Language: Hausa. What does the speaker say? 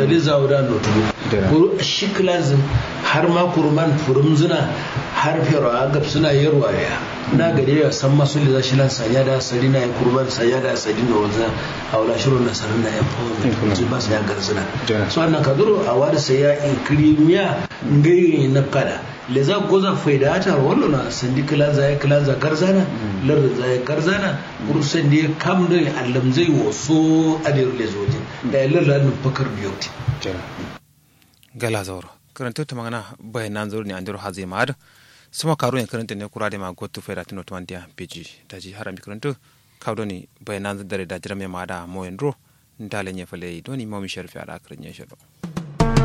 da li zawda no tudu kuru shiklazin har ma kurman furumzuna har fero agab suna yarwa ya na gade ya san masu liza shi lan sanya da sari na ya kurban sanya da sari na wanzan a wala shirin na sarin na ya fama su ba su ya garzuna so annan kaduro a wada sai ya ikrimiya ngai na kada le za goza faida ta wallo na sandi kila za ya kila za garzana lar za ya garzana kursan da ya kam da allam zai waso adir le zoje da ya lar lan fakar biyoti gala zauro karanta ta magana bayanan zauro ne an diro hazai ma'ad sama karo ne karanta ne kura da ma gotu faida tino tumandiya peji daji harami karanta kawo ne bayanan dare da jirame ma'ada moyen ro ndale nye fale doni momi sharfi ala akran nye shado